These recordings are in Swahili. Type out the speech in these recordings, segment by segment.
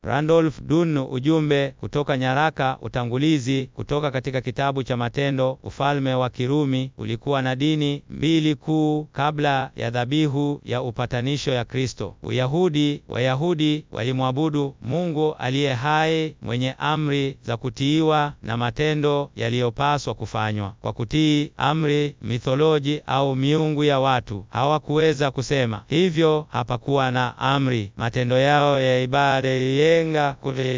Randolph Dunn. Ujumbe kutoka nyaraka utangulizi kutoka katika kitabu cha Matendo. Ufalme wa Kirumi ulikuwa na dini mbili kuu kabla ya dhabihu ya upatanisho ya Kristo. Uyahudi, Wayahudi walimwabudu Mungu aliye hai mwenye amri za kutiiwa na matendo yaliyopaswa kufanywa. Kwa kutii amri, mitholoji au miungu ya watu hawakuweza kusema hivyo, hapakuwa na amri. Matendo yao ya ibada yenga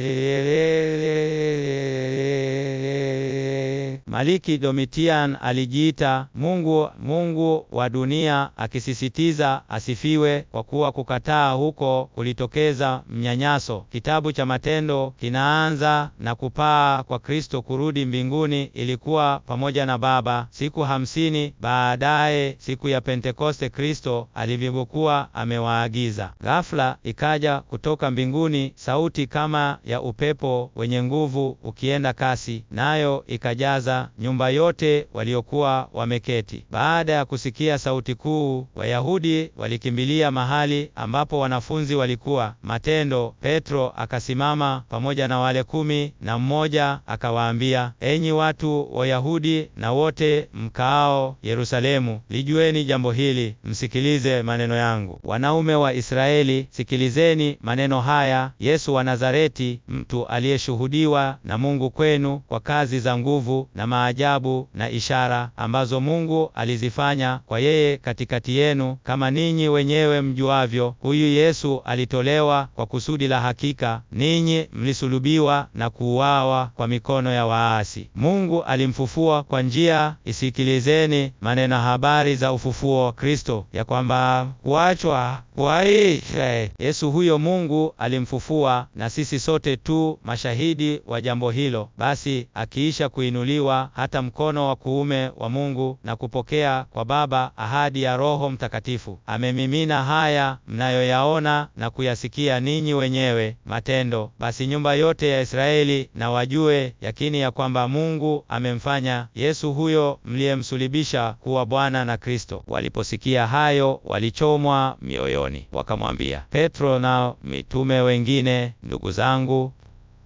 Maliki Domitian alijiita Mungu Mungu wa dunia, akisisitiza asifiwe, kwa kuwa kukataa huko kulitokeza mnyanyaso. Kitabu cha Matendo kinaanza na kupaa kwa Kristo kurudi mbinguni. Ilikuwa pamoja na Baba. Siku hamsini baadaye, siku ya Pentekoste, Kristo alivyokuwa amewaagiza, ghafla ikaja kutoka mbinguni sauti kama ya upepo wenye nguvu ukienda kasi, nayo ikajaza nyumba yote waliokuwa wameketi. Baada ya kusikia sauti kuu, Wayahudi walikimbilia mahali ambapo wanafunzi walikuwa. Matendo, Petro akasimama pamoja na wale kumi na mmoja akawaambia, enyi watu Wayahudi na wote mkaao Yerusalemu, lijueni jambo hili, msikilize maneno yangu. Wanaume wa Israeli, sikilizeni maneno haya. Yesu wa Nazareti, mtu aliyeshuhudiwa na Mungu kwenu kwa kazi za nguvu na maajabu na ishara ambazo Mungu alizifanya kwa yeye katikati yenu, kama ninyi wenyewe mjuavyo. Huyu Yesu alitolewa kwa kusudi la hakika, ninyi mlisulubiwa na kuuawa kwa mikono ya waasi. Mungu alimfufua kwa njia, isikilizeni maneno habari za ufufuo wa Kristo, ya kwamba kuachwa kuaisha Yesu huyo Mungu alimfufua, na sisi sote tu mashahidi wa jambo hilo. Basi akiisha kuinuliwa hata mkono wa kuume wa Mungu na kupokea kwa Baba ahadi ya Roho Mtakatifu, amemimina haya mnayoyaona na kuyasikia ninyi wenyewe. Matendo. Basi nyumba yote ya Israeli na wajue yakini ya kwamba Mungu amemfanya Yesu huyo mliyemsulibisha kuwa Bwana na Kristo. Waliposikia hayo, walichomwa mioyoni, wakamwambia Petro na mitume wengine, ndugu zangu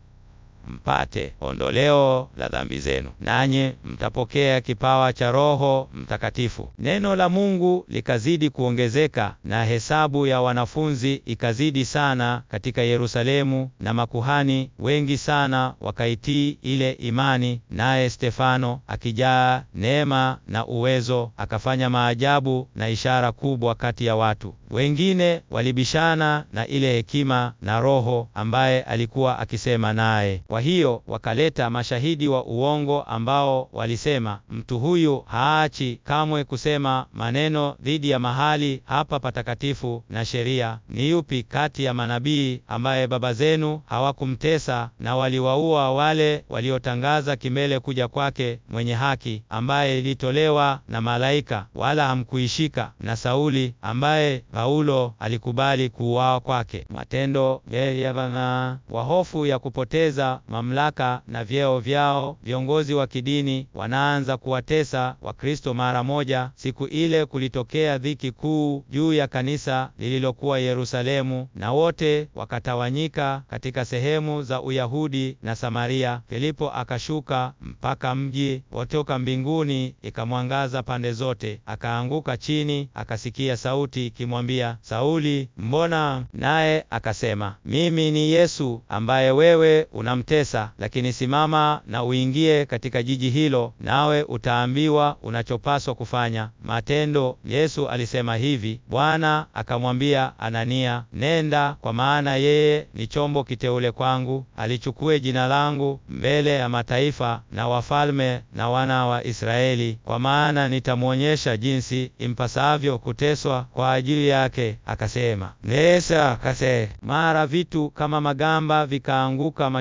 mpate ondoleo la dhambi zenu, nanyi mtapokea kipawa cha Roho Mtakatifu. Neno la Mungu likazidi kuongezeka na hesabu ya wanafunzi ikazidi sana katika Yerusalemu, na makuhani wengi sana wakaitii ile imani. Naye Stefano akijaa neema na uwezo, akafanya maajabu na ishara kubwa kati ya watu. Wengine walibishana na ile hekima na Roho ambaye alikuwa akisema naye. Kwa hiyo wakaleta mashahidi wa uongo ambao walisema, mtu huyu haachi kamwe kusema maneno dhidi ya mahali hapa patakatifu na sheria. Ni yupi kati ya manabii ambaye baba zenu hawakumtesa na waliwaua wale waliotangaza kimbele kuja kwake mwenye haki, ambaye ilitolewa na malaika, wala hamkuishika, na Sauli ambaye Paulo alikubali kuuawa kwake. Matendo yavana wa hofu ya kupoteza mamlaka na vyeo vyao, viongozi wa kidini wanaanza kuwatesa Wakristo mara moja. Siku ile kulitokea dhiki kuu juu ya kanisa lililokuwa Yerusalemu, na wote wakatawanyika katika sehemu za Uyahudi na Samaria. Filipo akashuka mpaka mji wotoka mbinguni ikamwangaza pande zote, akaanguka chini, akasikia sauti ikimwambia, Sauli, mbona? Naye akasema, mimi ni Yesu ambaye wewe unamtesa, lakini simama na uingie katika jiji hilo, nawe utaambiwa unachopaswa kufanya. Matendo. Yesu alisema hivi, Bwana akamwambia Anania, nenda, kwa maana yeye ni chombo kiteule kwangu, alichukue jina langu mbele ya mataifa na wafalme na wana wa Israeli, kwa maana nitamwonyesha jinsi impasavyo kuteswa kwa ajili yake. Akasema nesa kase, mara vitu kama magamba vikaanguka machoni pake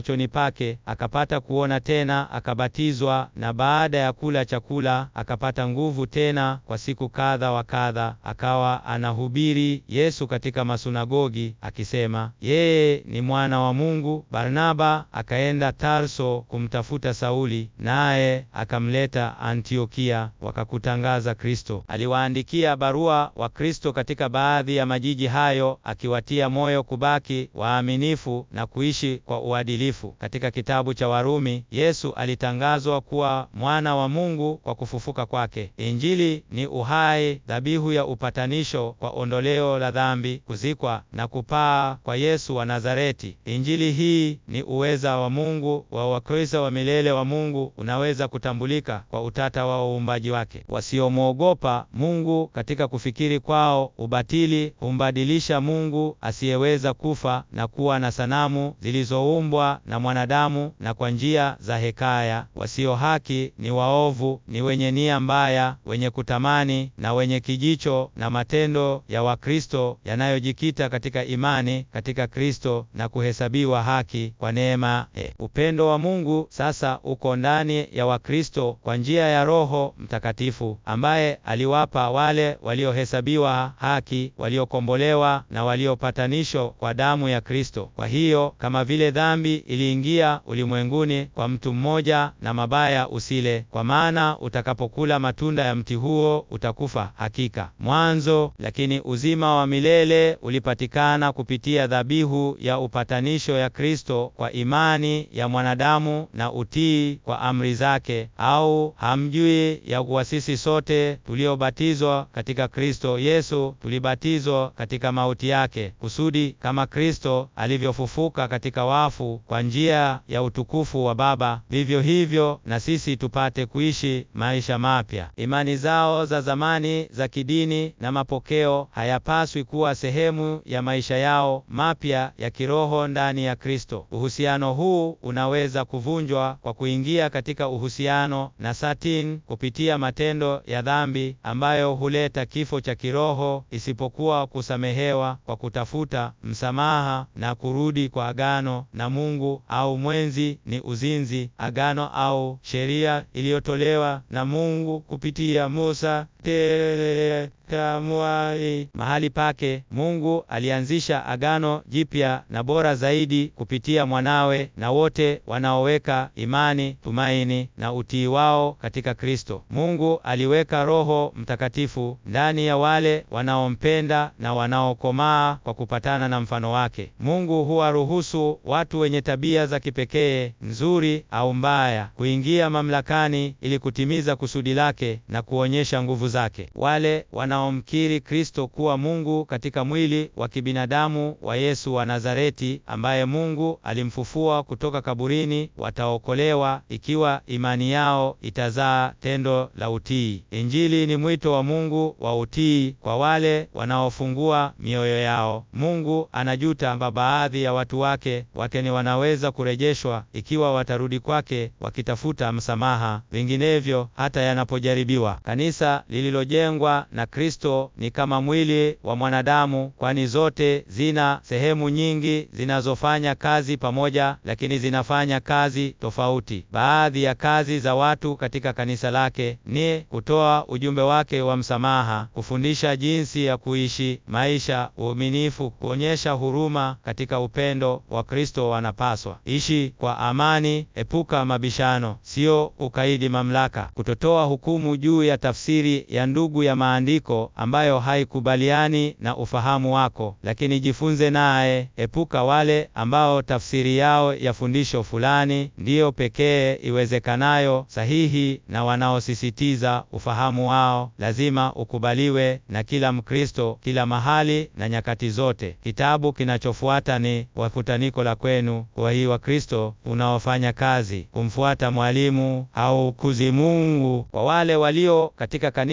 wake, akapata kuona tena, akabatizwa, na baada ya kula chakula akapata nguvu tena kwa siku kadha wa kadha. Akawa anahubiri Yesu katika masunagogi akisema yeye ni mwana wa Mungu. Barnaba akaenda Tarso kumtafuta Sauli, naye akamleta Antiokia, wakakutangaza Kristo. Aliwaandikia barua wa Kristo katika baadhi ya majiji hayo, akiwatia moyo kubaki waaminifu na kuishi kwa uadilifu. Katika kitabu cha Warumi, Yesu alitangazwa kuwa mwana wa Mungu kwa kufufuka kwake. Injili ni uhai, dhabihu ya upatanisho kwa ondoleo la dhambi, kuzikwa na kupaa kwa Yesu wa Nazareti. Injili hii ni uweza wa Mungu wa Wakristo wa milele wa Mungu, unaweza kutambulika kwa utata wa uumbaji wake. Wasiomwogopa Mungu katika kufikiri kwao, ubatili humbadilisha Mungu asiyeweza kufa na kuwa na sanamu zilizoumbwa na mwanadamu na kwa njia za hekaya. Wasio haki ni waovu, ni wenye nia mbaya, wenye kutamani na wenye kijicho na matendo ya Wakristo yanayojikita katika imani katika Kristo na kuhesabiwa haki kwa neema. E, upendo wa Mungu sasa uko ndani ya Wakristo kwa njia ya Roho Mtakatifu ambaye aliwapa wale waliohesabiwa haki, waliokombolewa na waliopatanishwa kwa damu ya Kristo. Kwa hiyo kama vile dhambi iliingia ulimwenguni kwa mtu mmoja, na mabaya usile, kwa maana utakapokula matunda ya mti huo utakufa hakika. Mwanzo, lakini uzima wa milele ulipatikana kupitia dhabihu ya upatanisho ya Kristo kwa imani ya mwanadamu na utii kwa amri zake. Au hamjui ya kuwa sisi sote tuliobatizwa katika Kristo Yesu tulibatizwa katika mauti yake, kusudi kama Kristo alivyofufuka katika wafu kwa njia ya utukufu wa Baba, vivyo hivyo na sisi tupate kuishi maisha mapya. Imani zao za zamani za kidini na mapokeo hayapaswi kuwa sehemu ya maisha yao mapya ya kiroho ndani ya Kristo. Uhusiano huu unaweza kuvunjwa kwa kuingia katika uhusiano na Satani kupitia matendo ya dhambi ambayo huleta kifo cha kiroho, isipokuwa kusamehewa kwa kutafuta msamaha na kurudi kwa agano na Mungu au mwenzi ni uzinzi, agano au sheria iliyotolewa na Mungu kupitia Musa te tamwai. Mahali pake Mungu alianzisha agano jipya na bora zaidi kupitia mwanawe, na wote wanaoweka imani, tumaini na utii wao katika Kristo. Mungu aliweka Roho Mtakatifu ndani ya wale wanaompenda na wanaokomaa kwa kupatana na mfano wake. Mungu huwaruhusu watu wenye tabia za kipekee, nzuri au mbaya, kuingia mamlakani ili kutimiza kusudi lake na kuonyesha nguvu zake. Wale wanaomkiri Kristo kuwa Mungu katika mwili wa kibinadamu wa Yesu wa Nazareti, ambaye Mungu alimfufua kutoka kaburini, wataokolewa ikiwa imani yao itazaa tendo la utii. Injili ni mwito wa Mungu wa utii kwa wale wanaofungua mioyo yao. Mungu anajuta kwamba baadhi ya watu wake wakeni wanaweza kurejeshwa ikiwa watarudi kwake wakitafuta msamaha, vinginevyo hata yanapojaribiwa. Kanisa lililojengwa na Kristo ni kama mwili wa mwanadamu, kwani zote zina sehemu nyingi zinazofanya kazi pamoja, lakini zinafanya kazi tofauti. Baadhi ya kazi za watu katika kanisa lake ni kutoa ujumbe wake wa msamaha, kufundisha jinsi ya kuishi maisha uaminifu, kuonyesha huruma katika upendo wa Kristo. Wanapaswa ishi kwa amani, epuka mabishano, sio ukaidi mamlaka, kutotoa hukumu juu ya tafsiri ya ndugu ya maandiko ambayo haikubaliani na ufahamu wako, lakini jifunze naye. Epuka wale ambao tafsiri yao ya fundisho fulani ndiyo pekee iwezekanayo sahihi na wanaosisitiza ufahamu wao lazima ukubaliwe na kila Mkristo kila mahali na nyakati zote. Kitabu kinachofuata ni Wakutaniko la kwenu kwa hii Wakristo unaofanya kazi kumfuata mwalimu au kuzi Mungu. Kwa wale walio katika kanisa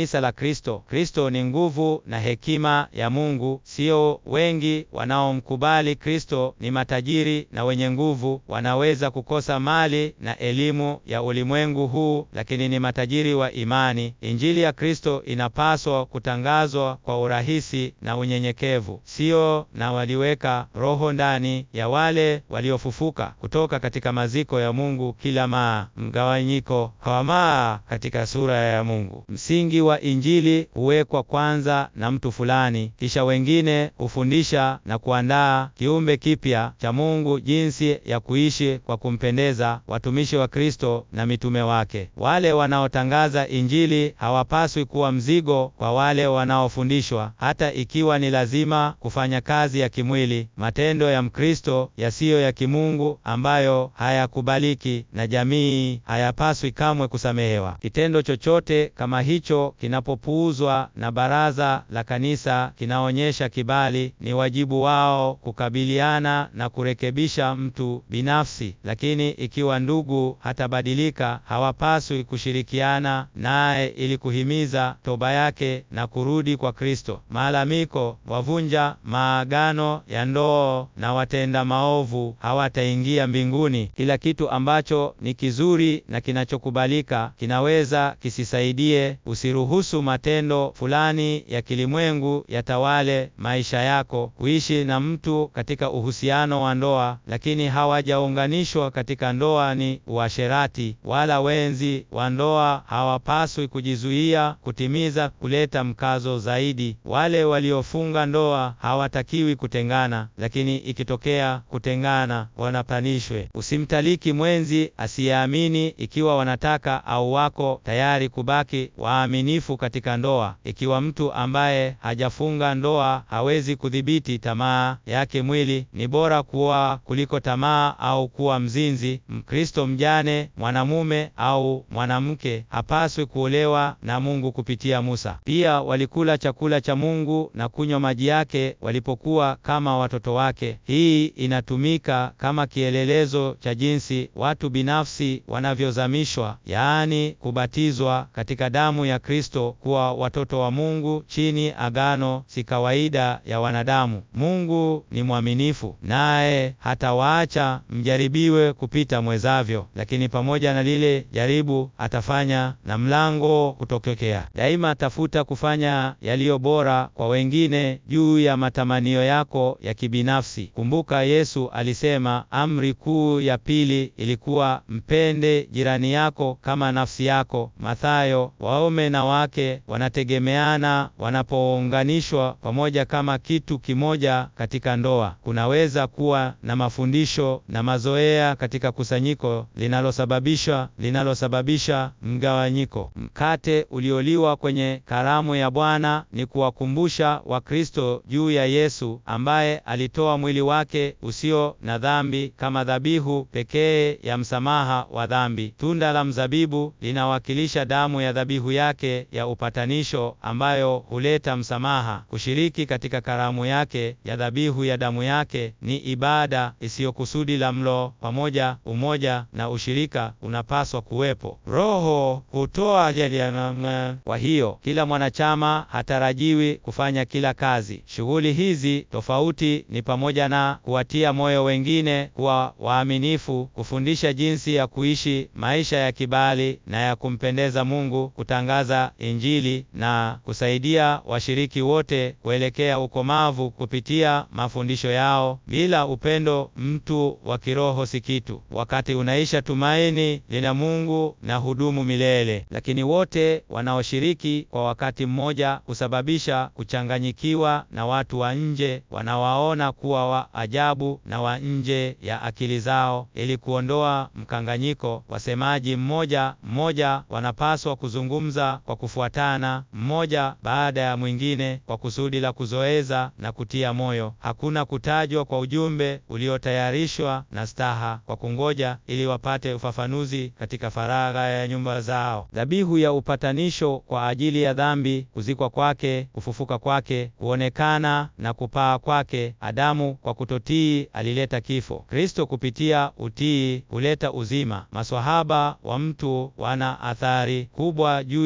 kanisa la Kristo. Kristo ni nguvu na hekima ya Mungu. Sio wengi wanaomkubali Kristo ni matajiri na wenye nguvu, wanaweza kukosa mali na elimu ya ulimwengu huu, lakini ni matajiri wa imani. Injili ya Kristo inapaswa kutangazwa kwa urahisi na unyenyekevu, sio na waliweka roho ndani ya wale waliofufuka kutoka katika maziko ya Mungu kila maa mgawanyiko hawamaa katika sura ya Mungu. Msingi wa Injili huwekwa kwanza na mtu fulani, kisha wengine hufundisha na kuandaa kiumbe kipya cha Mungu jinsi ya kuishi kwa kumpendeza. Watumishi wa Kristo na mitume wake, wale wanaotangaza Injili hawapaswi kuwa mzigo kwa wale wanaofundishwa, hata ikiwa ni lazima kufanya kazi ya kimwili, matendo ya Mkristo yasiyo ya kimungu ambayo hayakubaliki na jamii hayapaswi kamwe kusamehewa. Kitendo chochote kama hicho kinapopuuzwa na baraza la kanisa kinaonyesha kibali. Ni wajibu wao kukabiliana na kurekebisha mtu binafsi, lakini ikiwa ndugu hatabadilika, hawapaswi kushirikiana naye ili kuhimiza toba yake na kurudi kwa Kristo. Malalamiko, wavunja maagano ya ndoa na watenda maovu hawataingia mbinguni. Kila kitu ambacho ni kizuri na kinachokubalika kinaweza kisisaidie. Usiruhusu matendo fulani ya kilimwengu yatawale maisha yako. Kuishi na mtu katika uhusiano wa ndoa lakini hawajaunganishwa katika ndoa ni uasherati, wala wenzi wa ndoa hawapaswi kujizuia kutimiza kuleta mkazo zaidi. Wale waliofunga ndoa hawatakiwi kutengana, lakini ikitokea kutengana wanapanishwe. Usimtaliki mwenzi asiyeamini ikiwa wanataka au wako tayari kubaki waaminifu katika ndoa. Ikiwa mtu ambaye hajafunga ndoa hawezi kudhibiti tamaa yake mwili, ni bora kuoa kuliko tamaa au kuwa mzinzi. Mkristo mjane, mwanamume au mwanamke, hapaswi kuolewa na Mungu kupitia Musa. Pia walikula chakula cha Mungu na kunywa maji yake walipokuwa kama watoto wake. Hii inatumika kama kielelezo cha jinsi watu binafsi wanavyozamishwa, yaani kubatizwa katika damu ya Kristo, kuwa watoto wa Mungu chini agano, si kawaida ya wanadamu. Mungu ni mwaminifu, naye hatawaacha mjaribiwe kupita mwezavyo, lakini pamoja na lile jaribu atafanya na mlango kutokea. Daima tafuta kufanya yaliyo bora kwa wengine juu ya matamanio yako ya kibinafsi. Kumbuka Yesu alisema amri kuu ya pili ilikuwa mpende jirani yako kama nafsi yako. Mathayo. Waume na wake wanategemeana wanapounganishwa pamoja kama kitu kimoja katika ndoa. Kunaweza kuwa na mafundisho na mazoea katika kusanyiko linalosababisha linalosababisha mgawanyiko. Mkate ulioliwa kwenye karamu ya Bwana ni kuwakumbusha Wakristo juu ya Yesu ambaye alitoa mwili wake usio na dhambi kama dhabihu pekee ya msamaha wa dhambi. Tunda la mzabibu linawakilisha damu ya dhabihu yake ya upatanisho ambayo huleta msamaha. Kushiriki katika karamu yake ya dhabihu ya damu yake ni ibada isiyokusudi la mlo pamoja. Umoja na ushirika unapaswa kuwepo. Roho hutoa jaliana. Kwa hiyo kila mwanachama hatarajiwi kufanya kila kazi. Shughuli hizi tofauti ni pamoja na kuwatia moyo wengine kuwa waaminifu, kufundisha jinsi ya kuishi maisha ya kibali na ya kumpendeza Mungu, kutangaza Injili na kusaidia washiriki wote kuelekea ukomavu kupitia mafundisho yao. Bila upendo, mtu wa kiroho si kitu. Wakati unaisha, tumaini lina Mungu na hudumu milele, lakini wote wanaoshiriki kwa wakati mmoja husababisha kuchanganyikiwa na watu wa nje wanawaona kuwa wa ajabu na wa nje ya akili zao. Ili kuondoa mkanganyiko, wasemaji mmoja mmoja wanapaswa kuzungumza kwa kufuatana, mmoja baada ya mwingine, kwa kusudi la kuzoeza na kutia moyo. Hakuna kutajwa kwa ujumbe uliotayarishwa na staha kwa kungoja ili wapate ufafanuzi katika faragha ya nyumba zao. Dhabihu ya upatanisho kwa ajili ya dhambi, kuzikwa kwake, kufufuka kwake, kuonekana na kupaa kwake. Adamu kwa kutotii alileta kifo. Kristo kupitia utii huleta uzima. Maswahaba wa mtu wana athari kubwa juu ya matendo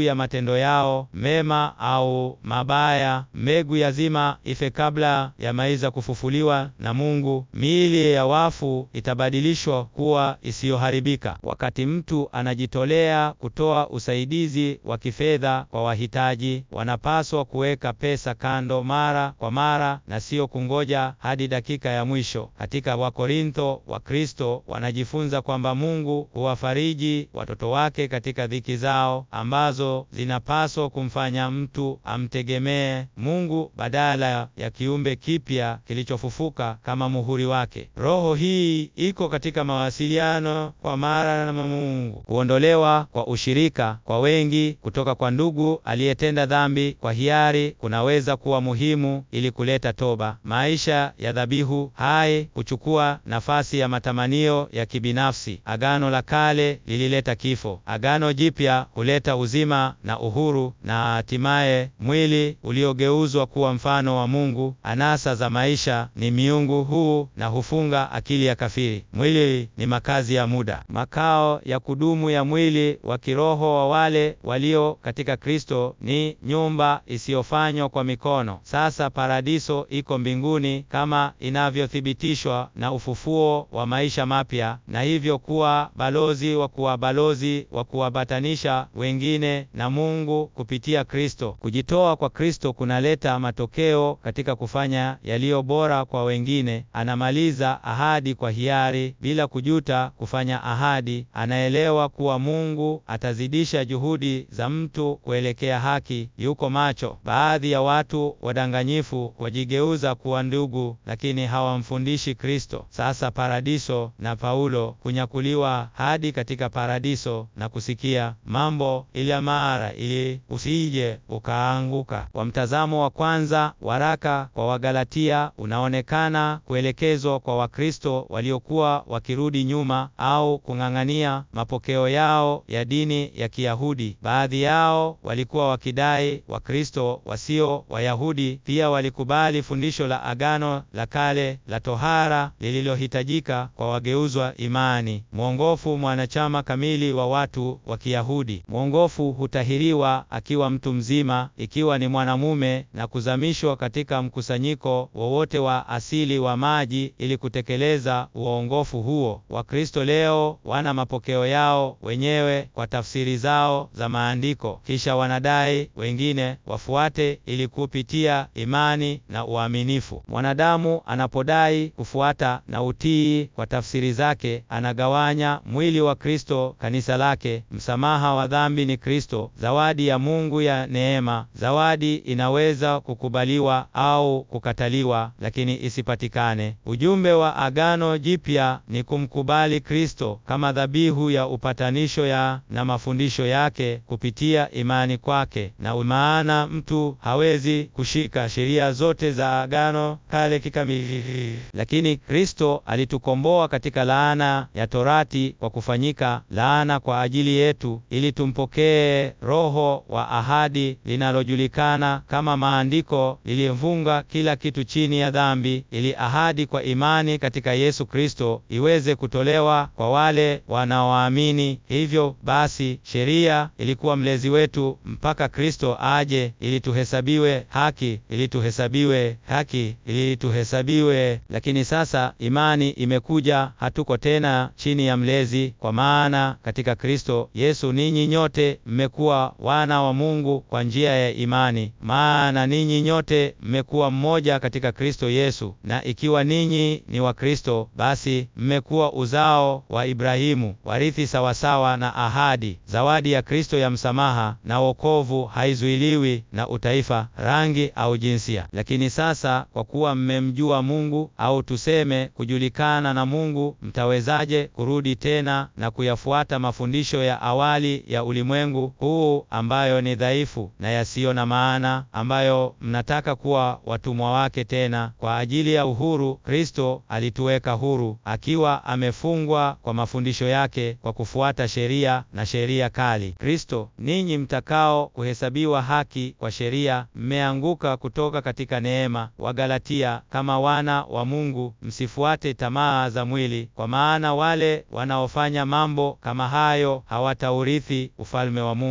matendo yao mema au mabaya. Mbegu ya zima ife kabla ya maiza kufufuliwa na Mungu. Miili ya wafu itabadilishwa kuwa isiyoharibika. Wakati mtu anajitolea kutoa usaidizi wa kifedha kwa wahitaji, wanapaswa kuweka pesa kando mara kwa mara na sio kungoja hadi dakika ya mwisho. Katika Wakorintho, Wakristo wanajifunza kwamba Mungu huwafariji watoto wake katika dhiki zao ambazo zinapaswa kumfanya mtu amtegemee Mungu badala ya kiumbe kipya kilichofufuka kama muhuri wake. Roho hii iko katika mawasiliano kwa mara na Mungu. Kuondolewa kwa ushirika kwa wengi kutoka kwa ndugu aliyetenda dhambi kwa hiari kunaweza kuwa muhimu ili kuleta toba. Maisha ya dhabihu hai huchukua nafasi ya matamanio ya kibinafsi. Agano la Kale lilileta kifo. Agano Jipya huleta uzima na uhuru na hatimaye mwili uliogeuzwa kuwa mfano wa Mungu. Anasa za maisha ni miungu huu na hufunga akili ya kafiri. Mwili ni makazi ya muda. Makao ya kudumu ya mwili wa kiroho wa wale walio katika Kristo ni nyumba isiyofanywa kwa mikono. Sasa paradiso iko mbinguni kama inavyothibitishwa na ufufuo wa maisha mapya, na hivyo kuwa balozi wa kuwa balozi wa kuwapatanisha wengine na Mungu kupitia Kristo. Kujitoa kwa Kristo kunaleta matokeo katika kufanya yaliyo bora kwa wengine. Anamaliza ahadi kwa hiari bila kujuta kufanya ahadi. Anaelewa kuwa Mungu atazidisha juhudi za mtu kuelekea haki. Yuko macho. Baadhi ya watu wadanganyifu wajigeuza kuwa ndugu, lakini hawamfundishi Kristo. Sasa paradiso na Paulo kunyakuliwa hadi katika paradiso na kusikia mambo ila mara ili usije ukaanguka. Kwa mtazamo wa kwanza, waraka kwa Wagalatia unaonekana kuelekezwa kwa Wakristo waliokuwa wakirudi nyuma au kung'ang'ania mapokeo yao ya dini ya Kiyahudi. Baadhi yao walikuwa wakidai Wakristo wasio Wayahudi pia walikubali fundisho la Agano la Kale la tohara lililohitajika kwa wageuzwa imani. Mwongofu, mwanachama kamili wa watu wa Kiyahudi. Mwongofu hutahiriwa akiwa mtu mzima, ikiwa ni mwanamume, na kuzamishwa katika mkusanyiko wowote wa asili wa maji ili kutekeleza uongofu huo. Wakristo leo wana mapokeo yao wenyewe kwa tafsiri zao za maandiko, kisha wanadai wengine wafuate ili kupitia imani na uaminifu. Mwanadamu anapodai kufuata na utii kwa tafsiri zake, anagawanya mwili wa Kristo, kanisa lake. Msamaha wa dhambi ni Kristo, zawadi ya Mungu ya neema. Zawadi inaweza kukubaliwa au kukataliwa, lakini isipatikane. Ujumbe wa Agano Jipya ni kumkubali Kristo kama dhabihu ya upatanisho ya na mafundisho yake kupitia imani kwake, na maana mtu hawezi kushika sheria zote za Agano Kale kikamilifu, lakini Kristo alitukomboa katika laana ya Torati kwa kufanyika laana kwa ajili yetu, ili tumpokee Roho wa ahadi linalojulikana kama maandiko lilivunga kila kitu chini ya dhambi, ili ahadi kwa imani katika Yesu Kristo iweze kutolewa kwa wale wanaoamini. Hivyo basi, sheria ilikuwa mlezi wetu mpaka Kristo aje, ili tuhesabiwe haki, ili tuhesabiwe haki, ili tuhesabiwe. Lakini sasa imani imekuja, hatuko tena chini ya mlezi, kwa maana katika Kristo Yesu ninyi nyote mmekuwa wana wa Mungu kwa njia ya imani. Maana ninyi nyote mmekuwa mmoja katika Kristo Yesu, na ikiwa ninyi ni wa Kristo, basi mmekuwa uzao wa Ibrahimu, warithi sawasawa na ahadi. Zawadi ya Kristo ya msamaha na wokovu haizuiliwi na utaifa, rangi au jinsia. Lakini sasa kwa kuwa mmemjua Mungu, au tuseme kujulikana na Mungu, mtawezaje kurudi tena na kuyafuata mafundisho ya awali ya ulimwengu huu ambayo ni dhaifu na yasiyo na maana, ambayo mnataka kuwa watumwa wake tena? Kwa ajili ya uhuru Kristo alituweka huru, akiwa amefungwa kwa mafundisho yake kwa kufuata sheria na sheria kali. Kristo, ninyi mtakao kuhesabiwa haki kwa sheria, mmeanguka kutoka katika neema. Wagalatia, kama wana wa Mungu, msifuate tamaa za mwili, kwa maana wale wanaofanya mambo kama hayo hawataurithi ufalme wa Mungu. Tamaa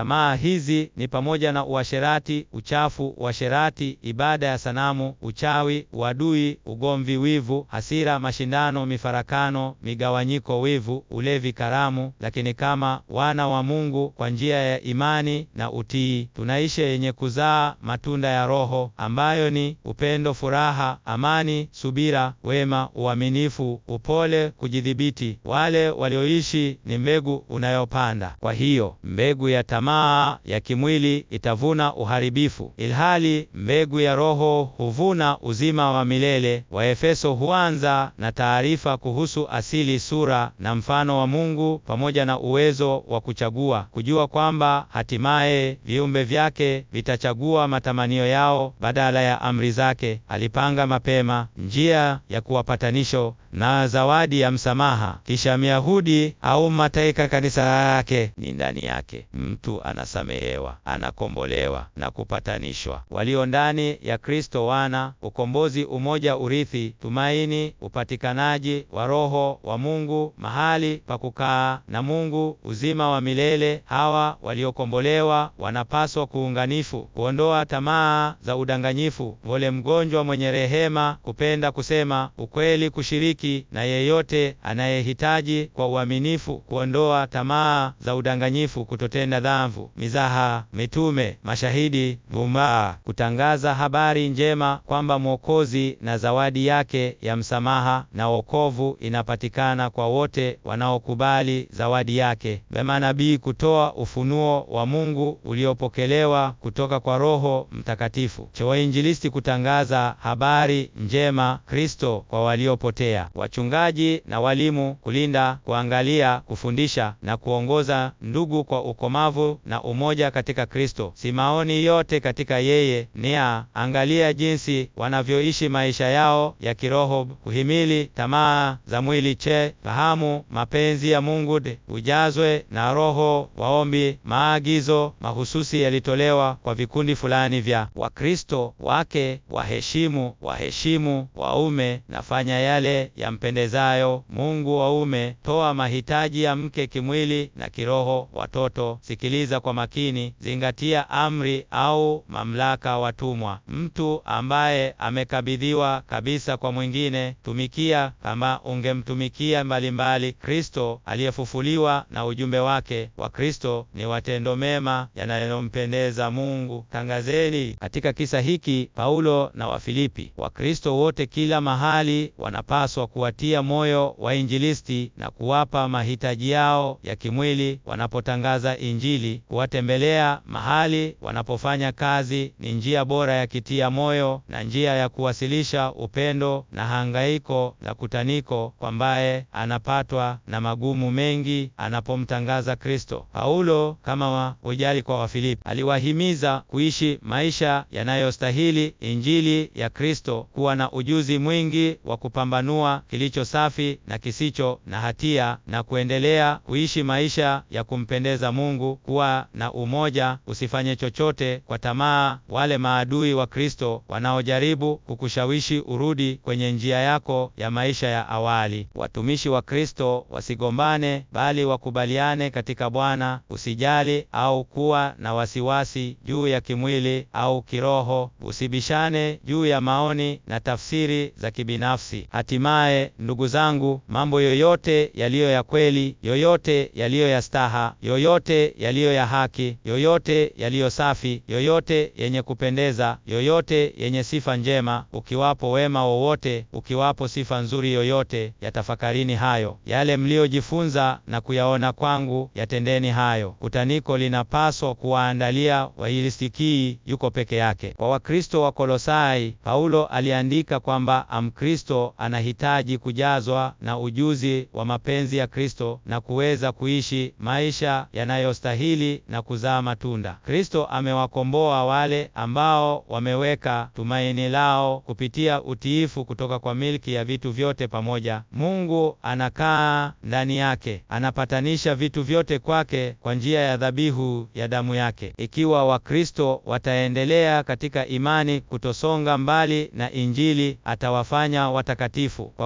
Tamaa hizi ni pamoja na uasherati, uchafu, uasherati, ibada ya sanamu, uchawi, uadui, ugomvi, wivu, hasira, mashindano, mifarakano, migawanyiko, wivu, ulevi, karamu. Lakini kama wana wa Mungu kwa njia ya imani na utii, tunaishi yenye kuzaa matunda ya Roho ambayo ni upendo, furaha, amani, subira, wema, uaminifu, upole, kujidhibiti. Wale walioishi ni mbegu unayopanda. Kwa hiyo mbegu ya tamaa ya kimwili itavuna uharibifu, ilhali mbegu ya Roho huvuna uzima wa milele. Waefeso huanza na taarifa kuhusu asili, sura na mfano wa Mungu, pamoja na uwezo wa kuchagua, kujua kwamba hatimaye viumbe vyake vitachagua matamanio yao badala ya amri zake. Alipanga mapema njia ya kuwapatanisho na zawadi ya msamaha. Kisha Myahudi au mateka kanisa yake ni ndani yake, mtu anasamehewa, anakombolewa na kupatanishwa. Walio ndani ya Kristo wana ukombozi, umoja, urithi, tumaini, upatikanaji wa Roho wa Mungu, mahali pa kukaa na Mungu, uzima wa milele. Hawa waliokombolewa wanapaswa kuunganifu, kuondoa tamaa za udanganyifu, vole mgonjwa, mwenye rehema, kupenda kusema ukweli, kushiriki na yeyote anayehitaji kwa uaminifu, kuondoa tamaa za udanganyifu, kutotenda dhambi, mizaha, mitume, mashahidi, vumaa, kutangaza habari njema kwamba Mwokozi na zawadi yake ya msamaha na wokovu inapatikana kwa wote wanaokubali zawadi yake. Vema nabii kutoa ufunuo wa Mungu uliopokelewa kutoka kwa Roho Mtakatifu. Cha wainjilisti kutangaza habari njema Kristo kwa waliopotea. Wachungaji na walimu kulinda, kuangalia, kufundisha na kuongoza ndugu kwa ukomavu na umoja katika Kristo. Si maoni yote katika yeye nia. Angalia jinsi wanavyoishi maisha yao ya kiroho, kuhimili tamaa za mwili. Che, fahamu mapenzi ya Mungu, de ujazwe na Roho. Waombi maagizo mahususi yalitolewa kwa vikundi fulani vya Wakristo. Wake waheshimu waheshimu waume, nafanya yale yampendezayo Mungu. Waume, toa mahitaji ya mke kimwili na kiroho. Watoto, sikiliza kwa makini, zingatia amri au mamlaka. Watumwa, mtu ambaye amekabidhiwa kabisa kwa mwingine, tumikia kama ungemtumikia mbalimbali Kristo aliyefufuliwa na ujumbe wake wa Kristo ni watendo mema yanayompendeza Mungu. Tangazeni. Katika kisa hiki Paulo na Wafilipi, Wakristo wote kila mahali wanapaswa kuwatia moyo wainjilisti na kuwapa mahitaji yao ya kimwili wanapotangaza Injili. Kuwatembelea mahali wanapofanya kazi ni njia bora ya kitia moyo na njia ya kuwasilisha upendo na hangaiko la kutaniko kwambaye anapatwa na magumu mengi anapomtangaza Kristo. Paulo kama wa ujali kwa Wafilipi aliwahimiza kuishi maisha yanayostahili Injili ya Kristo, kuwa na ujuzi mwingi wa kupambanua kilicho safi na kisicho na hatia na kuendelea kuishi maisha ya kumpendeza Mungu, kuwa na umoja, usifanye chochote kwa tamaa. Wale maadui wa Kristo wanaojaribu kukushawishi urudi kwenye njia yako ya maisha ya awali. Watumishi wa Kristo wasigombane, bali wakubaliane katika Bwana. Usijali au kuwa na wasiwasi juu ya kimwili au kiroho. Usibishane juu ya maoni na tafsiri za kibinafsi. Hatimaye, ndugu zangu, mambo yoyote yaliyo ya kweli, yoyote yaliyo ya staha, yoyote yaliyo ya haki, yoyote yaliyo safi, yoyote yenye kupendeza, yoyote yenye sifa njema, ukiwapo wema wowote, ukiwapo sifa nzuri yoyote, yatafakarini hayo. Yale mliojifunza na kuyaona kwangu, yatendeni hayo. Kutaniko linapaswa kuwaandalia wailisikii yuko peke yake. Kwa Wakristo wa Kolosai, Paulo aliandika kwamba Amkristo anahitaji kujazwa na ujuzi wa mapenzi ya Kristo na kuweza kuishi maisha yanayostahili na kuzaa matunda. Kristo amewakomboa wale ambao wameweka tumaini lao kupitia utiifu kutoka kwa milki ya vitu vyote pamoja. Mungu anakaa ndani yake, anapatanisha vitu vyote kwake kwa njia ya dhabihu ya damu yake. Ikiwa Wakristo wataendelea katika imani, kutosonga mbali na Injili, atawafanya watakatifu kwa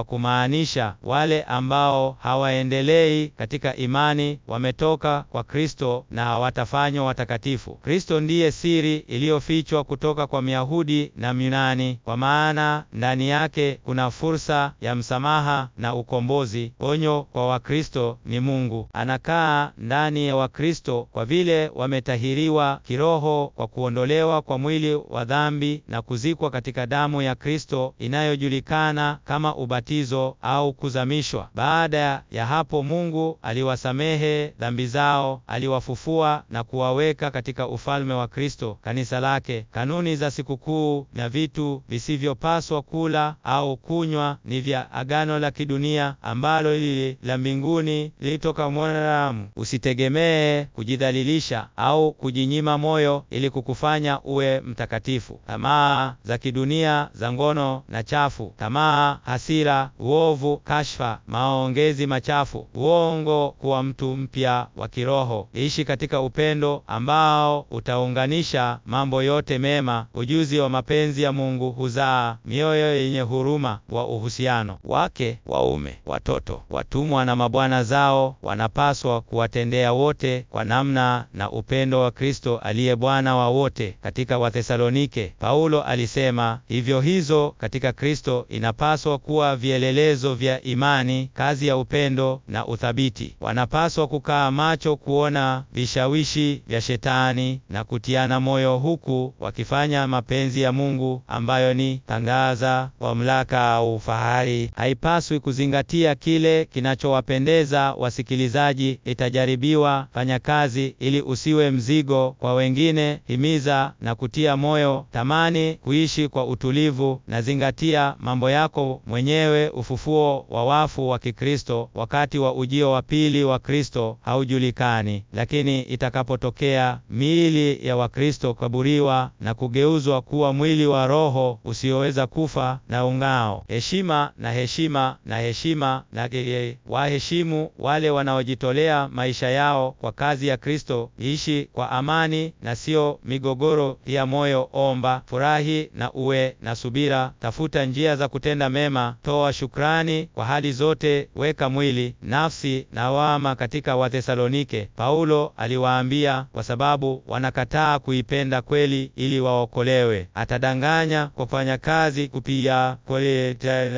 kwa kumaanisha wale ambao hawaendelei katika imani wametoka kwa Kristo na hawatafanywa watakatifu. Kristo ndiye siri iliyofichwa kutoka kwa Myahudi na Myunani, kwa maana ndani yake kuna fursa ya msamaha na ukombozi. Onyo kwa Wakristo ni Mungu anakaa ndani ya Wakristo kwa vile wametahiriwa kiroho kwa kuondolewa kwa mwili wa dhambi na kuzikwa katika damu ya Kristo inayojulikana kama ubatizo au kuzamishwa. Baada ya hapo, Mungu aliwasamehe dhambi zao, aliwafufua na kuwaweka katika ufalme wa Kristo, kanisa lake. Kanuni za sikukuu na vitu visivyopaswa kula au kunywa ni vya agano la kidunia ambalo lili la mbinguni lilitoka mwanadamu. Usitegemee kujidhalilisha au kujinyima moyo ili kukufanya uwe mtakatifu. Tamaa za kidunia za ngono na chafu, tamaa, hasira, uovu, kashfa, maongezi machafu, uongo, kuwa mtu mpya wa kiroho. Ishi katika upendo ambao utaunganisha mambo yote mema. Ujuzi wa mapenzi ya Mungu huzaa mioyo yenye huruma wa uhusiano. Wake, waume, watoto, watumwa na mabwana zao wanapaswa kuwatendea wote kwa namna na upendo wa Kristo aliye Bwana wa wote. Katika Wathesalonike, Paulo alisema hivyo, hizo katika Kristo inapaswa kuwa vielelezo vya imani, kazi ya upendo na uthabiti. Wanapaswa kukaa macho kuona vishawishi vya Shetani na kutiana moyo, huku wakifanya mapenzi ya Mungu ambayo ni tangaza mamlaka au fahari. Haipaswi kuzingatia kile kinachowapendeza wasikilizaji. Itajaribiwa, fanya kazi ili usiwe mzigo kwa wengine. Himiza na kutia moyo. Tamani kuishi kwa utulivu na zingatia mambo yako mwenyewe. Ufufuo wa wafu wa Kikristo wakati wa ujio wa pili wa Kristo haujulikani, lakini itakapotokea, miili ya Wakristo kaburiwa na kugeuzwa kuwa mwili wa Roho usioweza kufa na ung'ao. Heshima na heshima na heshima na waheshimu wale wanaojitolea maisha yao kwa kazi ya Kristo. Ishi kwa amani na sio migogoro ya moyo. Omba, furahi na uwe na subira. Tafuta njia za kutenda mema. Toa shukrani kwa hali zote. Weka mwili, nafsi na wama katika Wathesalonike. Paulo aliwaambia, kwa sababu wanakataa kuipenda kweli ili waokolewe. Atadanganya kwa kufanya kazi kupia kweli.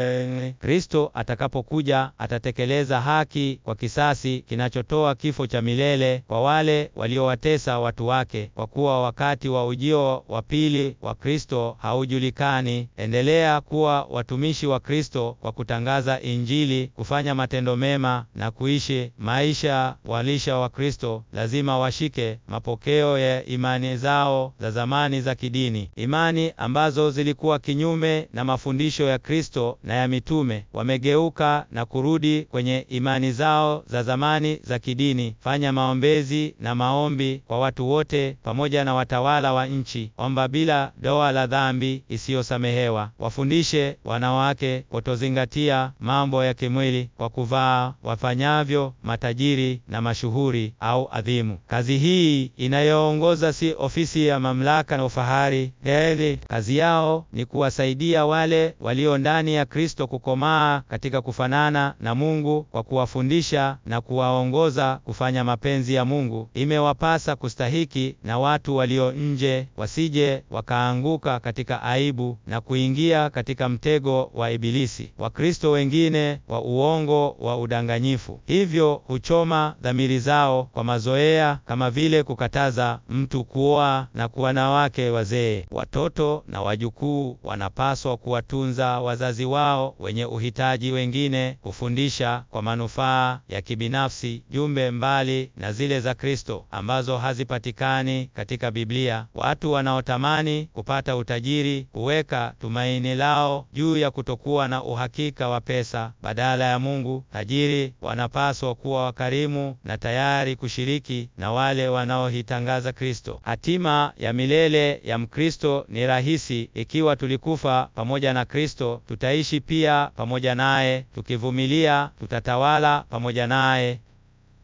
Kristo atakapokuja atatekeleza haki kwa kisasi kinachotoa kifo cha milele kwa wale waliowatesa watu wake. Kwa kuwa wakati wa ujio wa pili wa Kristo haujulikani, endelea kuwa watumishi wa Kristo kwa kutangaza Injili, kufanya matendo mema na kuishi maisha walisha wa Kristo. Lazima washike mapokeo ya imani zao za zamani za kidini, imani ambazo zilikuwa kinyume na mafundisho ya Kristo na ya mitume. Wamegeuka na kurudi kwenye imani zao za zamani za kidini. Fanya maombezi na maombi kwa watu wote pamoja na watawala wa nchi. Omba bila doa la dhambi isiyosamehewa. Wafundishe wanawake kutozingatia mambo ya kimwili kwa kuvaa wafanyavyo matajiri na mashuhuri au adhimu. Kazi hii inayoongoza si ofisi ya mamlaka na ufahari. Heri kazi yao ni kuwasaidia wale walio ndani ya Kristo kukomaa katika kufanana na Mungu kwa kuwafundisha na kuwaongoza kufanya mapenzi ya Mungu. Imewapasa kustahiki na watu walio nje, wasije wakaanguka katika aibu na kuingia katika mtego wa Ibilisi. Wakristo wengine wa uongo wa udanganyifu hivyo huchoma dhamiri zao kwa mazoea kama vile kukataza mtu kuoa na kuwa na wake wazee. Watoto na wajukuu wanapaswa kuwatunza wazazi wao wenye uhitaji, wengine kufundisha kwa manufaa ya kibinafsi jumbe mbali na zile za Kristo ambazo hazipatikani katika Biblia. Watu wanaotamani kupata utajiri huweka tumaini lao juu ya kutokuwa na uhakika wa pesa badala ya Mungu. Tajiri wanapaswa kuwa wakarimu na tayari kushiriki na wale wanaohitangaza Kristo. Hatima ya milele ya Mkristo ni rahisi. Ikiwa tulikufa pamoja na Kristo, tutaishi pia pamoja naye. Tukivumilia, tutatawala pamoja naye.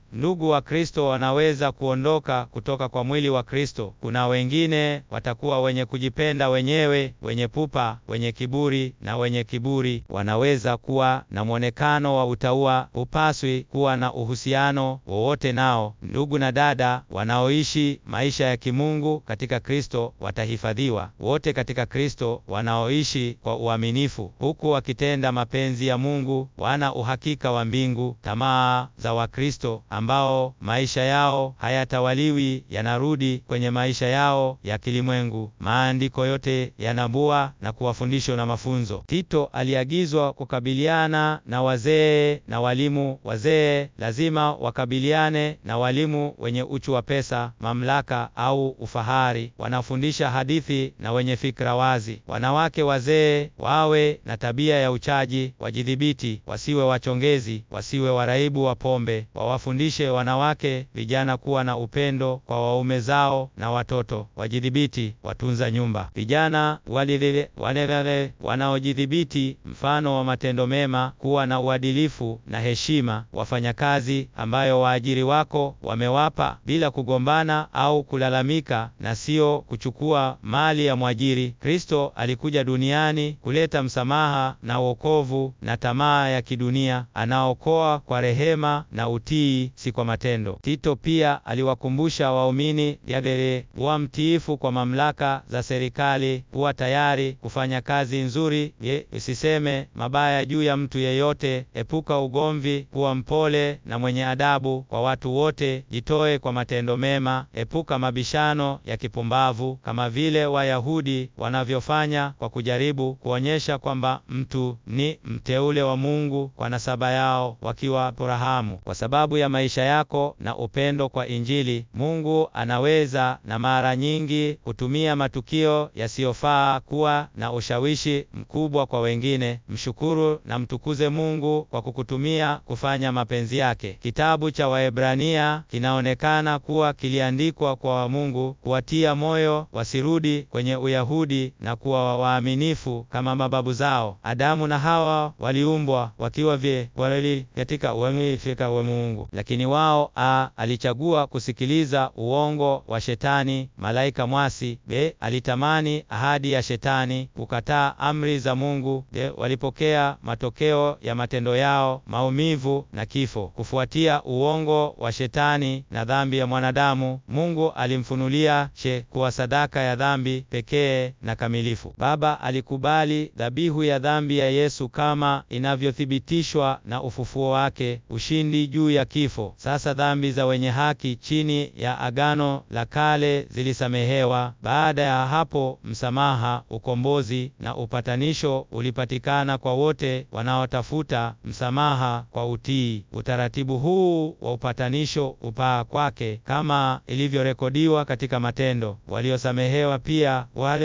ndugu wa Kristo wanaweza kuondoka kutoka kwa mwili wa Kristo. Kuna wengine watakuwa wenye kujipenda wenyewe, wenye pupa, wenye kiburi na wenye kiburi. Wanaweza kuwa na mwonekano wa utaua. Hupaswi kuwa na uhusiano wowote nao. Ndugu na dada wanaoishi maisha ya kimungu katika Kristo watahifadhiwa. Wote katika Kristo wanaoishi kwa uaminifu, huku wakitenda mapenzi ya Mungu, wana uhakika wa mbingu. Tamaa za Wakristo ambao maisha yao hayatawaliwi yanarudi kwenye maisha yao ya kilimwengu. Maandiko yote yanabua na kuwafundisha na mafunzo. Tito aliagizwa kukabiliana na wazee na walimu. Wazee lazima wakabiliane na walimu wenye uchu wa pesa, mamlaka au ufahari, wanafundisha hadithi na wenye fikra wazi. Wanawake wazee wawe na tabia ya uchaji, wajidhibiti, wasiwe wachongezi, wasiwe waraibu wa pombe. Wawafundishe wanawake vijana kuwa na upendo kwa waume zao na watoto, wajidhibiti, watunza nyumba. Vijana walilele walelele wanaojidhibiti, mfano wa matendo mema, kuwa na uadilifu na heshima, wafanyakazi ambayo waajiri wako wamewapa, bila kugombana au kulalamika, na sio kuchukua mali ya mwajiri. Kristo alikuja duniani kuleta msamaha na wokovu na tamaa ya kidunia. Anaokoa kwa rehema na utii, si kwa matendo. Tito pia aliwakumbusha waumini yabele kuwa mtiifu kwa mamlaka za serikali, kuwa tayari kufanya kazi nzuri, ye usiseme mabaya juu ya mtu yeyote, epuka ugomvi, kuwa mpole na mwenye adabu kwa watu wote, jitoe kwa matendo mema, epuka mabishano ya kipumbavu kama vile Wayahudi wanavyofanya kwa kujaribu kuonyesha kwamba mtu ni mteule wa Mungu kwa nasaba yao, wakiwa Abrahamu. Kwa sababu ya maisha yako na upendo kwa Injili, Mungu anaweza na mara nyingi kutumia matukio yasiyofaa kuwa na ushawishi mkubwa kwa wengine. Mshukuru na mtukuze Mungu kwa kukutumia kufanya mapenzi yake. Kitabu cha Waebrania kinaonekana kuwa kiliandikwa kwa Mungu kuwatia moyo wasirudi kwenye Uyahudi na kuwa waaminifu kama mababu zao. Adamu na Hawa waliumbwa wakiwa vye walili katika uaminifu wa Mungu, lakini wao a alichagua kusikiliza uongo wa Shetani, malaika mwasi. B alitamani ahadi ya Shetani, kukataa amri za Mungu. D walipokea matokeo ya matendo yao, maumivu na kifo. Kufuatia uongo wa Shetani na dhambi ya mwanadamu, Mungu alimfunulia she kuwa sadaka ya dhambi pekee na kamilifu. Baba alikubali dhabihu ya dhambi ya Yesu kama inavyothibitishwa na ufufuo wake, ushindi juu ya kifo. Sasa dhambi za wenye haki chini ya agano la kale zilisamehewa. Baada ya hapo, msamaha, ukombozi na upatanisho ulipatikana kwa wote wanaotafuta msamaha kwa utii. Utaratibu huu wa upatanisho upaa kwake kama ilivyorekodiwa katika Matendo. Waliosamehewa pia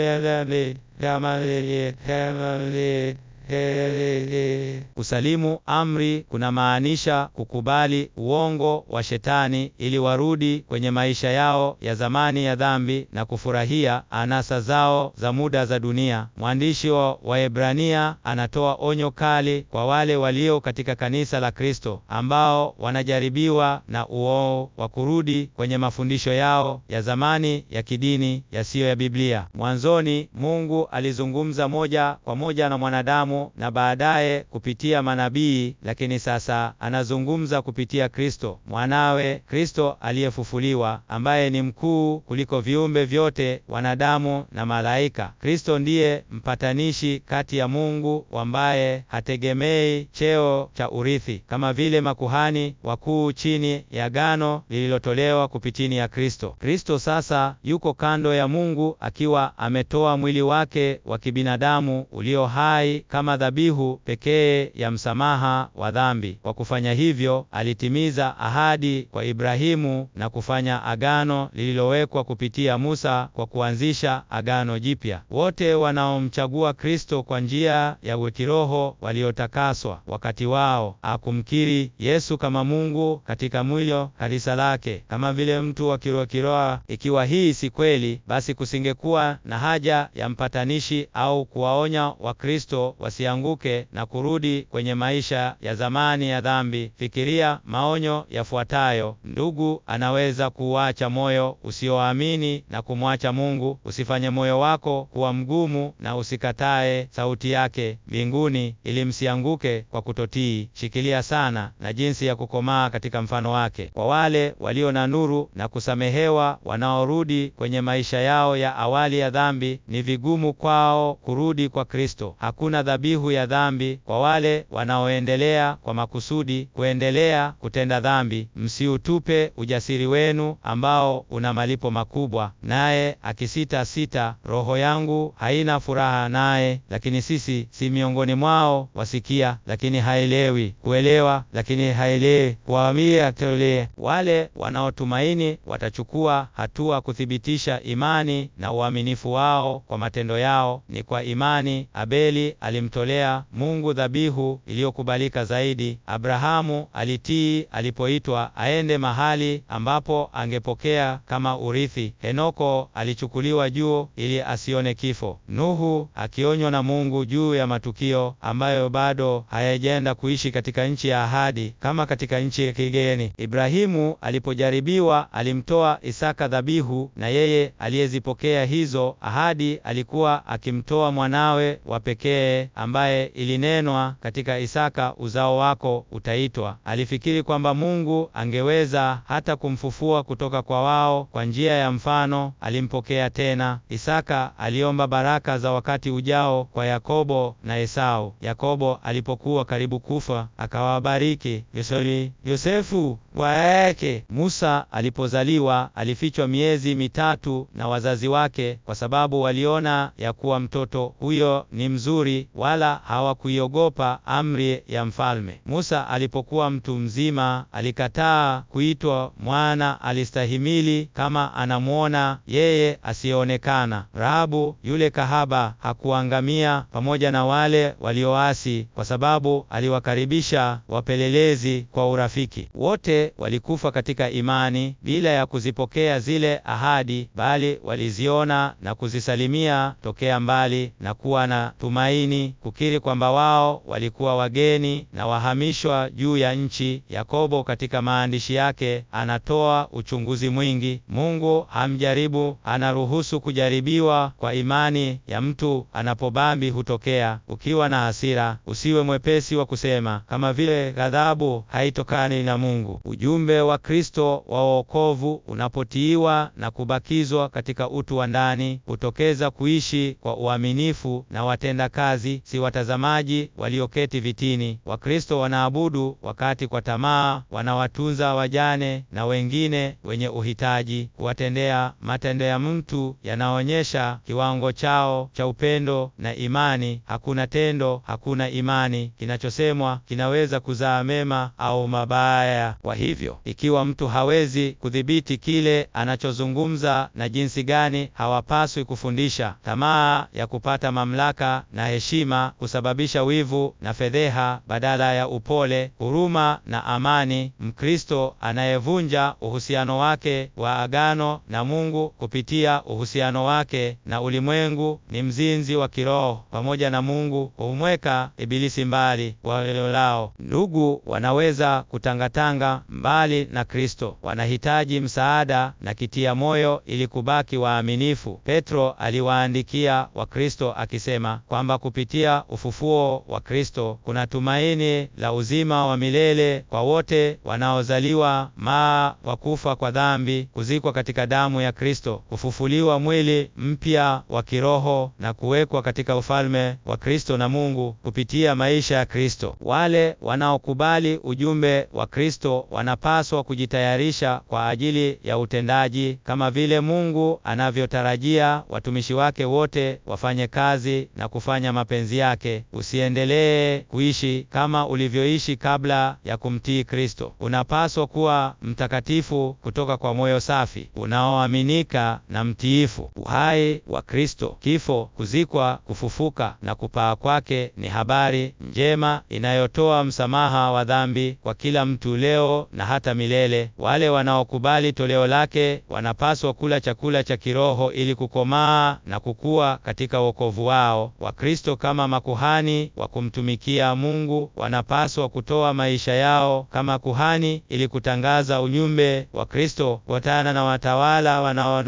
wale kama Kusalimu amri kunamaanisha kukubali uongo wa Shetani ili warudi kwenye maisha yao ya zamani ya dhambi na kufurahia anasa zao za muda za dunia. Mwandishi wa Waebrania anatoa onyo kali kwa wale walio katika kanisa la Kristo ambao wanajaribiwa na uoo wa kurudi kwenye mafundisho yao ya zamani ya kidini yasiyo ya Biblia. Mwanzoni Mungu alizungumza moja kwa moja na mwanadamu na baadaye kupitia manabii, lakini sasa anazungumza kupitia Kristo mwanawe, Kristo aliyefufuliwa, ambaye ni mkuu kuliko viumbe vyote, wanadamu na malaika. Kristo ndiye mpatanishi kati ya Mungu, ambaye hategemei cheo cha urithi kama vile makuhani wakuu chini ya agano lililotolewa kupitini ya Kristo. Kristo sasa yuko kando ya Mungu akiwa ametoa mwili wake wa kibinadamu ulio hai kama dhabihu pekee ya msamaha wa dhambi. Kwa kufanya hivyo, alitimiza ahadi kwa Ibrahimu na kufanya agano lililowekwa kupitia Musa kwa kuanzisha agano jipya. Wote wanaomchagua Kristo kwa njia ya kiroho waliotakaswa wakati wao akumkiri Yesu kama Mungu katika mwili kanisa lake kama vile mtu wa kiroho kiroho. Ikiwa hii si kweli, basi kusingekuwa na haja ya mpatanishi au kuwaonya Wakristo wasianguke na kurudi kwenye maisha ya zamani ya dhambi. Fikiria maonyo yafuatayo. Ndugu anaweza kuuacha moyo usioamini na kumwacha Mungu. Usifanye moyo wako kuwa mgumu na usikatae sauti yake mbinguni, ili msianguke kwa kutotii. Shikilia sana na jinsi ya kukomaa katika mfano wake. Kwa wale walio na nuru na kusamehewa, wanaorudi kwenye maisha yao ya awali ya dhambi, ni vigumu kwao kurudi kwa Kristo. Hakuna dhabihu ya dhambi kwa wale wanaoendelea kwa makusudi kuendelea kutenda dhambi. Msiutupe ujasiri wenu ambao una malipo makubwa. Naye akisita sita, roho yangu haina furaha naye. Lakini sisi si miongoni mwao, wasikia lakini haelewi, kuelewa lakini haelewi, kuamia tole. Wale wanaotumaini watachukua hatua kuthibitisha imani na uaminifu wao kwa matendo yao. Ni kwa imani Abeli alimtolea Mungu dhabihu iliyokubalika zaidi. Abrahamu alitii alipoitwa aende mahali ambapo angepokea kama urithi. Henoko alichukuliwa juu ili asione kifo. Nuhu akionywa na Mungu juu ya matukio ambayo bado hayajaenda kuishi katika nchi ya ahadi kama katika nchi ya kigeni. Ibrahimu alipojaribiwa alimtoa Isaka dhabihu, na yeye aliyezipokea hizo ahadi alikuwa akimtoa mwanawe wa pekee ambaye ilinenwa katika Isaka, uzao wako utaitwa. Alifikiri kwamba Mungu angeweza hata kumfufua kutoka kwa wao kwa njia ya mfano. Alimpokea tena. Isaka aliomba baraka za wakati ujao kwa Yakobo na Esau. Yakobo alipokuwa karibu kufa akawabariki Yosori, Yosefu kwa yake. Musa alipozaliwa alifichwa miezi mitatu na wazazi wake kwa sababu waliona ya kuwa mtoto huyo ni mzuri, wala hawakuiogopa amri ya mfalme. Musa alipokuwa mtu mzima alikataa kuitwa mwana, alistahimili kama anamwona yeye asiyeonekana. Rahabu yule kahaba hakuangamia pamoja na wale walioasi, kwa sababu aliwakaribisha wapelelezi kwa urafiki. Wote walikufa katika imani bila ya kuzipokea zile ahadi, bali waliziona na kuzisalimia tokea mbali na kuwa na tumaini, kukiri kwamba wao walikuwa wageni na wahamishwa juu ya nchi. Yakobo katika maandishi yake anatoa uchunguzi mwingi. Mungu hamjaribu, anaruhusu kujaribiwa kwa imani ya mtu anapobambi hutokea. Ukiwa na hasira, usiwe mwepesi wa kusema kama vile ghadhabu haitokani na Mungu. Ujumbe wa Kristo wa wokovu unapotiiwa na kubakizwa katika utu wa ndani, hutokeza kuishi kwa uaminifu na watenda kazi, si watazamaji walioketi vitini. Wakristo wanaabudu wakati kwa tamaa, wanawatunza wajane na wengine wenye uhitaji, kuwatendea matendo ya mtu yanaonyesha kiwango chao cha upendo na imani. Hakuna tendo, hakuna imani. Kinachosemwa kinaweza kuzaa mema au mabaya. Kwa hivyo, ikiwa mtu hawezi kudhibiti kile anachozungumza na jinsi gani hawapaswi kufundisha, tamaa ya kupata mamlaka na heshima husababisha wivu na fedheha badala ya upole, huruma na amani. Mkristo anayevunja uhusiano wake wa agano na Mungu kupitia uhusiano wake na ulimwengu ni mzinzi wa kiroho. Pamoja na Mungu humweka Ibilisi mbali walilolao. Ndugu wanaweza kutangatanga mbali na Kristo, wanahitaji msaada na kitia moyo ili kubaki waaminifu. Petro aliwaandikia Wakristo akisema kwamba kupitia ufufuo wa Kristo kuna tumaini la uzima wa milele kwa wote wanaozaliwa maa wa kufa kwa dhambi, kuzikwa katika damu ya Kristo, kufufuliwa mwili mpya wa kiroho na kuwekwa katika ufalme wa Kristo na Mungu kupitia maisha ya Kristo. Wale wanaokubali ujumbe wa Kristo wanapaswa kujitayarisha kwa ajili ya utendaji kama vile Mungu anavyotarajia watumishi wake wote wafanye kazi na kufanya mapenzi yake. Usiendelee kuishi kama ulivyoishi kabla ya kumtii Kristo. Unapaswa kuwa mtakatifu kutoka kwa moyo safi, unaoaminika na mtiifu. Uhai wa Kristo, kifo, kuzikwa, kufufuka na kupaa kwake ni habari njema inayotoa msamaha wa dhambi kwa kila mtu leo mwanzo na hata milele. Wale wanaokubali toleo lake wanapaswa kula chakula cha kiroho ili kukomaa na kukua katika wokovu wao. Wakristo kama makuhani wa kumtumikia Mungu wanapaswa kutoa maisha yao kama kuhani ili kutangaza ujumbe wa Kristo kufuatana na watawala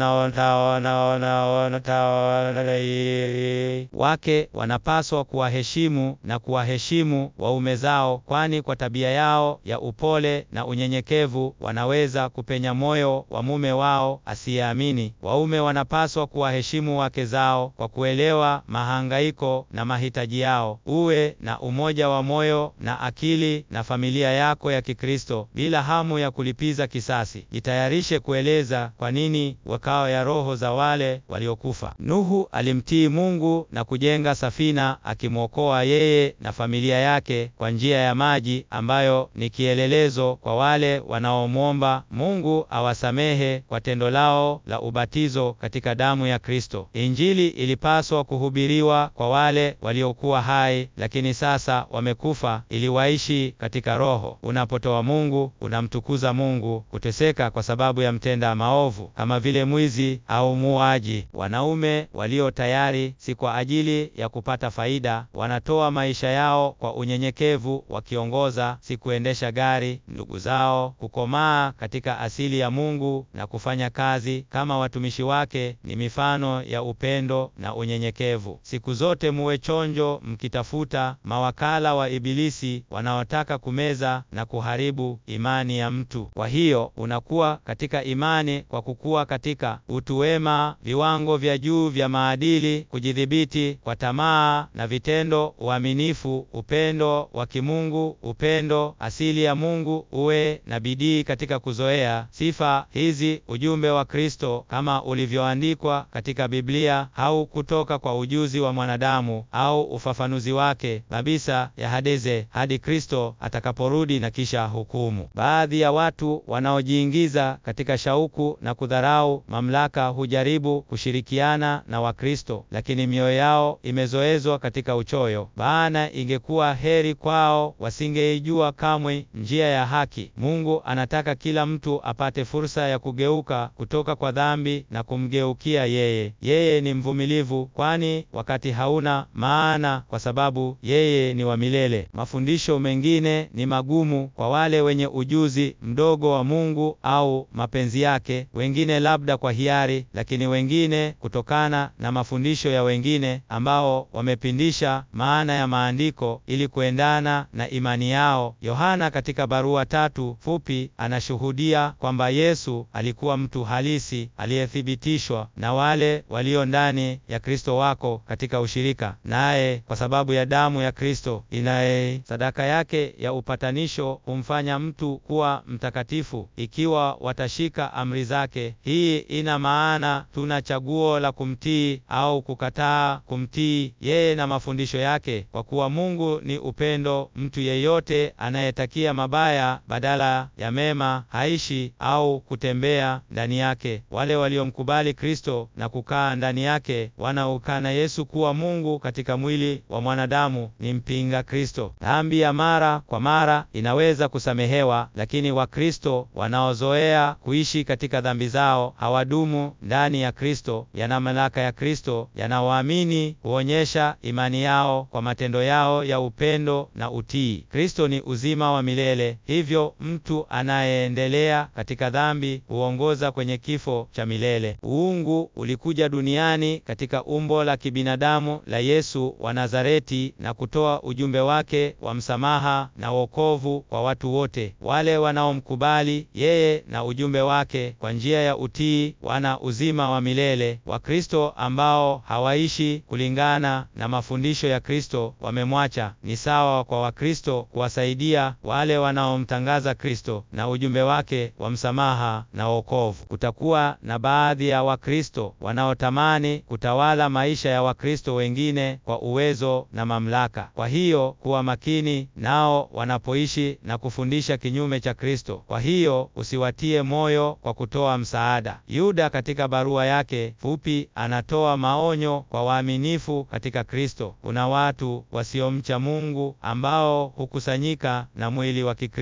wake. Wanapaswa kuwaheshimu na kuwaheshimu waume zao, kwani kwa tabia yao ya upole na unyenyekevu wanaweza kupenya moyo wa mume wao asiyeamini. Waume wanapaswa kuwaheshimu wake zao kwa kuelewa mahangaiko na mahitaji yao. Uwe na umoja wa moyo na akili na familia yako ya Kikristo bila hamu ya kulipiza kisasi. Jitayarishe kueleza kwa nini wakao ya roho za wale waliokufa. Nuhu alimtii Mungu na kujenga safina akimwokoa yeye na familia yake kwa njia ya maji ambayo ni kielelezo kwa wale wanaomwomba Mungu awasamehe kwa tendo lao la ubatizo katika damu ya Kristo. Injili ilipaswa kuhubiriwa kwa wale waliokuwa hai lakini sasa wamekufa ili waishi katika roho. Unapotoa Mungu, unamtukuza Mungu. Kuteseka kwa sababu ya mtenda maovu kama vile mwizi au muuaji. Wanaume walio tayari si kwa ajili ya kupata faida, wanatoa maisha yao kwa unyenyekevu, wakiongoza si kuendesha gari ndugu zao. Kukomaa katika asili ya Mungu na kufanya kazi kama watumishi wake ni mifano ya upendo na unyenyekevu. Siku zote muwe chonjo, mkitafuta mawakala wa Ibilisi wanaotaka kumeza na kuharibu imani ya mtu. Kwa hiyo unakuwa katika imani kwa kukua katika utu wema, viwango vya juu vya maadili, kujidhibiti kwa tamaa na vitendo, uaminifu, upendo wa kimungu, upendo asili ya Mungu. Uwe na bidii katika kuzoea sifa hizi, ujumbe wa Kristo kama ulivyoandikwa katika Biblia, au kutoka kwa ujuzi wa mwanadamu au ufafanuzi wake kabisa ya hadeze hadi Kristo atakaporudi na kisha hukumu. Baadhi ya watu wanaojiingiza katika shauku na kudharau mamlaka hujaribu kushirikiana na Wakristo, lakini mioyo yao imezoezwa katika uchoyo. Maana ingekuwa heri kwao wasingeijua kamwe njia ya haki. Mungu anataka kila mtu apate fursa ya kugeuka kutoka kwa dhambi na kumgeukia yeye. Yeye ni mvumilivu, kwani wakati hauna maana, kwa sababu yeye ni wa milele. Mafundisho mengine ni magumu kwa wale wenye ujuzi mdogo wa Mungu au mapenzi yake, wengine labda kwa hiari, lakini wengine kutokana na mafundisho ya wengine ambao wamepindisha maana ya maandiko ili kuendana na imani yao. Yohana katika barua tatu fupi anashuhudia kwamba Yesu alikuwa mtu halisi aliyethibitishwa na wale walio ndani ya Kristo wako katika ushirika naye kwa sababu ya damu ya Kristo inaye sadaka yake ya upatanisho humfanya mtu kuwa mtakatifu ikiwa watashika amri zake. Hii ina maana tuna chaguo la kumtii au kukataa kumtii yeye na mafundisho yake, kwa kuwa Mungu ni upendo. Mtu yeyote anayetakia mabaya badala ya mema haishi au kutembea ndani yake. Wale waliomkubali Kristo na kukaa ndani yake wanaokana Yesu kuwa Mungu katika mwili wa mwanadamu ni mpinga Kristo. Dhambi ya mara kwa mara inaweza kusamehewa, lakini Wakristo wanaozoea kuishi katika dhambi zao hawadumu ndani ya Kristo. Yana mamlaka ya Kristo, yanaoamini huonyesha imani yao kwa matendo yao ya upendo na utii. Kristo ni uzima wa milele, hivyo mtu anayeendelea katika dhambi huongoza kwenye kifo cha milele. Uungu ulikuja duniani katika umbo la kibinadamu la Yesu wa Nazareti na kutoa ujumbe wake wa msamaha na wokovu kwa watu wote. Wale wanaomkubali yeye na ujumbe wake kwa njia ya utii wana uzima wa milele. Wakristo ambao hawaishi kulingana na mafundisho ya Kristo wamemwacha. Ni sawa kwa Wakristo kuwasaidia wale wanaomtangaza Kristo na ujumbe wake wa msamaha na wokovu. Kutakuwa na baadhi ya Wakristo wanaotamani kutawala maisha ya Wakristo wengine kwa uwezo na mamlaka. Kwa hiyo kuwa makini nao wanapoishi na kufundisha kinyume cha Kristo. Kwa hiyo usiwatie moyo kwa kutoa msaada. Yuda katika barua yake fupi anatoa maonyo kwa waaminifu katika Kristo. Kuna watu wasiomcha Mungu ambao hukusanyika na mwili wa Kikristo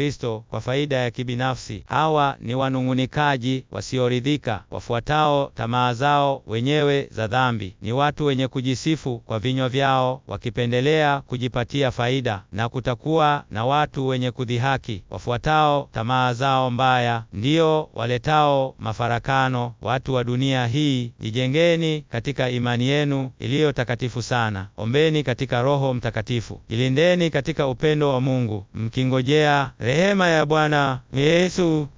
kwa faida ya kibinafsi. Hawa ni wanung'unikaji wasioridhika, wafuatao tamaa zao wenyewe za dhambi. Ni watu wenye kujisifu kwa vinywa vyao, wakipendelea kujipatia faida, na kutakuwa na watu wenye kudhihaki, wafuatao tamaa zao mbaya, ndio waletao mafarakano. Watu wa dunia hii, jijengeni katika imani yenu iliyo takatifu sana. Ombeni katika Roho Mtakatifu. Jilindeni katika upendo wa Mungu, mkingojea rehema ya Bwana Yesu.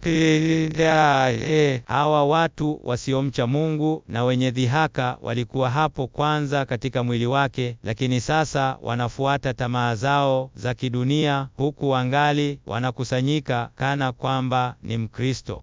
Hawa watu wasiomcha Mungu na wenye dhihaka walikuwa hapo kwanza katika mwili wake, lakini sasa wanafuata tamaa zao za kidunia, huku wangali wanakusanyika kana kwamba ni Mkristo.